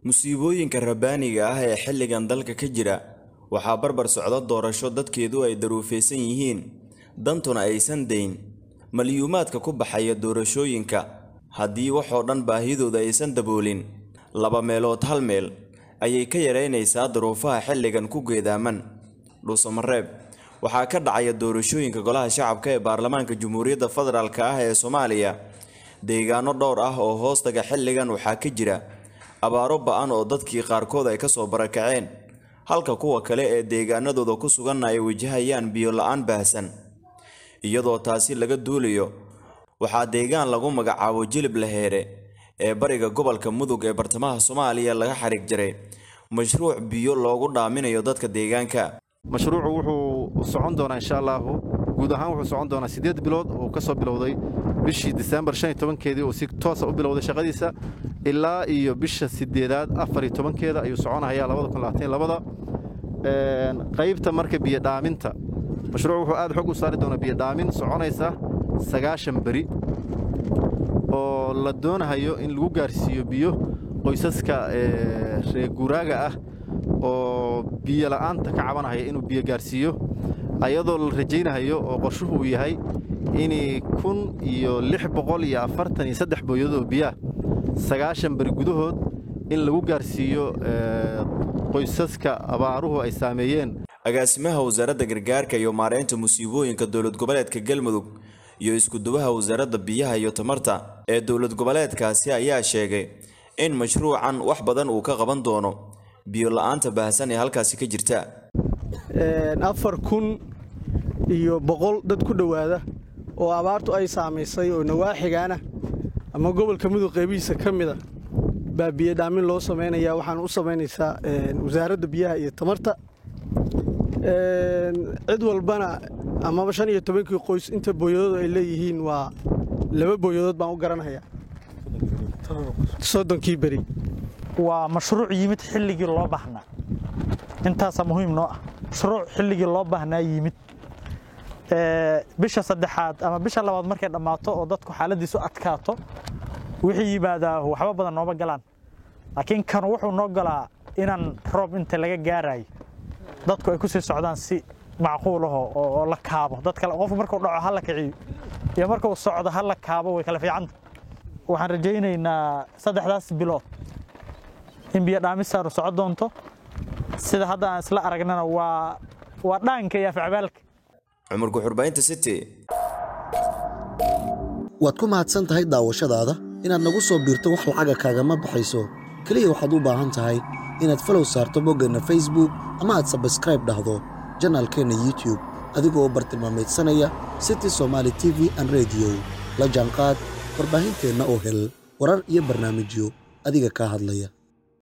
musiibooyinka rabbaaniga ah ee xilligan dalka ka jira waxaa barbar socda doorasho dadkeedu ay daruufaysan yihiin dantuna aysan dayn malyuumaadka ku baxaya doorashooyinka haddii waxoo dhan baahidooda aysan daboolin laba meelood hal meel ayay ka yaraynaysaa duruufaha xilligan ku geedaaman dhuusamareeb waxaa ka dhacaya doorashooyinka golaha shacabka ee baarlamaanka jamhuuriyadda federaalk ah ee soomaaliya deegaano dhowr ah oo hoostaga xilligan waxaa ka jira abaaro ba-an oo dadkii qaarkood ay kasoo barakaceen halka kuwa kale ee deegaanadooda ku suganna ay wajahayaan biyo la-aan baahsan iyadoo taasi laga duulayo waxaa deegaan lagu magacaabo jilib laheere ee bariga gobolka mudug ee bartamaha soomaaliya laga xariig jaray mashruuc biyo loogu dhaaminayo dadka deegaanka mashruucu wuxuu socon doonaa insha allaahu guud ahaan wuxuu socon doonaa siddeed bilood oo ka soo bilowday bishii disembar shan iyo tobankeedii oo si toosa u bilowday shaqadiisa ilaa iyo bisha siddeedaad afar iyo tobankeeda ayuu soconahayaa labada kun labaatan labada qaybta marka biyodhaaminta mashruuc wuxuu aad xog u saari doonaa biyodhaamin soconaysa sagaashan beri oo la doonahayo in lagu gaarsiiyo biyo qoysaska reer guuraaga ah oo biyo la'aanta ka cabanahaya inuu biyo gaarsiiyo ayadoo la rajaynahayo oo qorshuhu uu yahay in kun iyo lix boqol iyo afartan iyo saddex booyadood oo biyaah sagaashan beri gudahood in lagu gaarsiiyo qoysaska abaaruhu ay saameeyeen agaasimaha wasaaradda gargaarka iyo maareynta musiibooyinka dowlad goboleedka galmudug iyo iskuduwaha wasaaradda biyaha iyo tamarta ee dowlad goboleedkaasi ayaa sheegay in mashruucan wax badan uu ka qaban doono biyo la-aanta baahsan ee halkaasi ka jirta afar kun iyo boqol dad ku dhowaada oo abaartu ay saamaysay oo nawaaxigaana ama gobolka mudug qaybihiisa ka mida baa biyodhaamin loo samaynaya waxaana u samaynaysaa wasaaradda biyaha iyo tamarta cid walbana amaba shan iyo tobankii qoys inta booyadood ay leeyihiin waa laba booyadood baan u garanayaa soddonkii beri waa mashruuc yimid xilligii loo baahnaa intaasaa muhiim noo ah mashruuc xilligii loo baahnaa yimid bisha saddexaad ama bisha labaad markay dhammaato oo dadku xaaladiisu adkaato wixii yimaadaa waxba badan nooma galaan laakiin kan wuxuu noo galaa inaan roob inta laga gaarayo dadku ay ku sii socdaan si macquul aho oo la kaabo dad kale qofku markuu dhaco ha la kiciyo iyo markuu socdo ha la kaabo way kala fiicanta waxaan rajaynaynaa saddexdaas bilood in biyo dhaamisaanu soco doonto sida hadda aan isla aragnana waa waa dhaanka iyo afcabaalka cumar guxurbaynta city waad ku mahadsan tahay daawashadaada inaad nagu soo biirto wax lacaga kaagama baxayso keliya waxaad u baahan tahay inaad falow saarto boggeenna facebook ama aad sabskraib dhahdo janaalkeenna youtube adigoo bartilmaamaydsanaya city somaali t v an rediyo la jaanqaad warbaahinteenna oo hel warar iyo barnaamijyo adiga kaa hadlaya